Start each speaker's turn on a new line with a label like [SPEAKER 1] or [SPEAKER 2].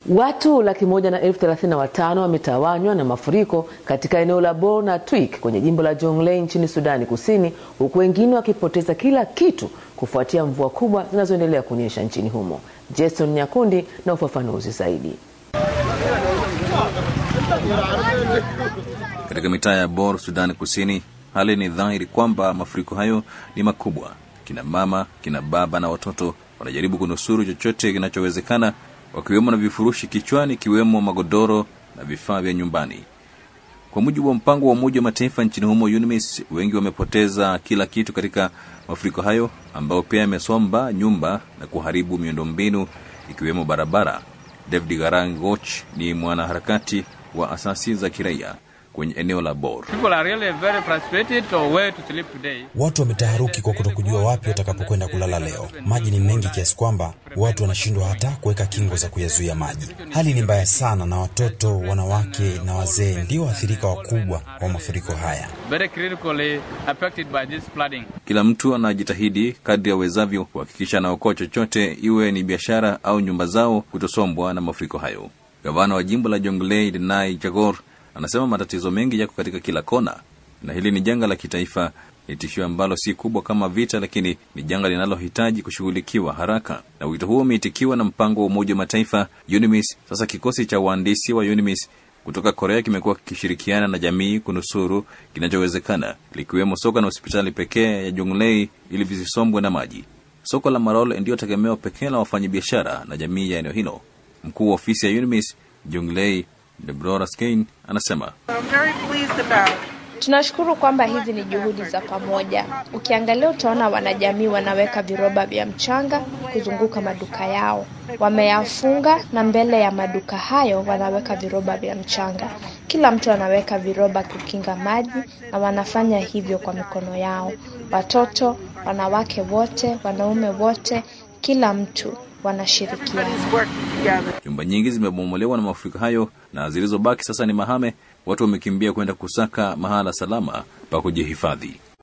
[SPEAKER 1] Watu laki moja na elfu thelathini na watano wametawanywa na mafuriko katika eneo la Bor na Twik kwenye jimbo la Jonglei nchini Sudani Kusini, huku wengine wakipoteza kila kitu kufuatia mvua kubwa zinazoendelea kunyesha nchini humo. Jason Nyakundi na ufafanuzi zaidi.
[SPEAKER 2] Katika mitaa ya Bor, Sudani Kusini, hali ni dhahiri kwamba mafuriko hayo ni makubwa. Kina mama, kina baba na watoto wanajaribu kunusuru chochote kinachowezekana wakiwemo na vifurushi kichwani, ikiwemo magodoro na vifaa vya nyumbani. Kwa mujibu wa mpango wa Umoja wa Mataifa nchini humo UNMISS, wengi wamepoteza kila kitu katika mafuriko hayo ambayo pia yamesomba nyumba na kuharibu miundombinu ikiwemo barabara. David Garangoch ni mwanaharakati wa asasi za kiraia kwenye eneo la Bor.
[SPEAKER 3] Really
[SPEAKER 4] watu wametaharuki kwa kutokujua wapi watakapokwenda kulala leo. Maji ni mengi kiasi kwamba watu wanashindwa hata kuweka kingo za kuyazuia maji. Hali ni mbaya sana, na watoto, wanawake na wazee ndio waathirika wakubwa wa mafuriko haya.
[SPEAKER 2] Kila mtu anajitahidi kadri awezavyo kuhakikisha anaokoa chochote, iwe ni biashara au nyumba zao kutosombwa na mafuriko hayo. Gavana wa jimbo la Jonglei Denai Jagor anasema matatizo mengi yako katika kila kona, na hili ni janga la kitaifa. Ni tishio ambalo si kubwa kama vita, lakini ni janga linalohitaji kushughulikiwa haraka, na wito huo umeitikiwa na mpango wa Umoja wa Mataifa UNMISS. Sasa kikosi cha wahandisi wa UNMISS kutoka Korea kimekuwa kikishirikiana na jamii kunusuru kinachowezekana, likiwemo soko na hospitali pekee ya Jonglei ili visisombwe na maji. Soko la Marol ndiyo tegemeo pekee la wafanyabiashara na jamii ya eneo hilo. Mkuu wa ofisi ya UNMISS Jonglei Deborah Skein anasema
[SPEAKER 5] tunashukuru kwamba hizi ni juhudi za pamoja. Ukiangalia utaona wanajamii wanaweka viroba vya mchanga kuzunguka maduka yao, wameyafunga na mbele ya maduka hayo wanaweka viroba vya mchanga. Kila mtu anaweka viroba kukinga maji, na wanafanya hivyo kwa mikono yao. Watoto, wanawake wote, wanaume wote, kila mtu wanashirikiana.
[SPEAKER 2] Nyumba nyingi zimebomolewa na mafuriko hayo na zilizobaki sasa ni mahame. Watu wamekimbia kwenda kusaka mahala salama pa kujihifadhi.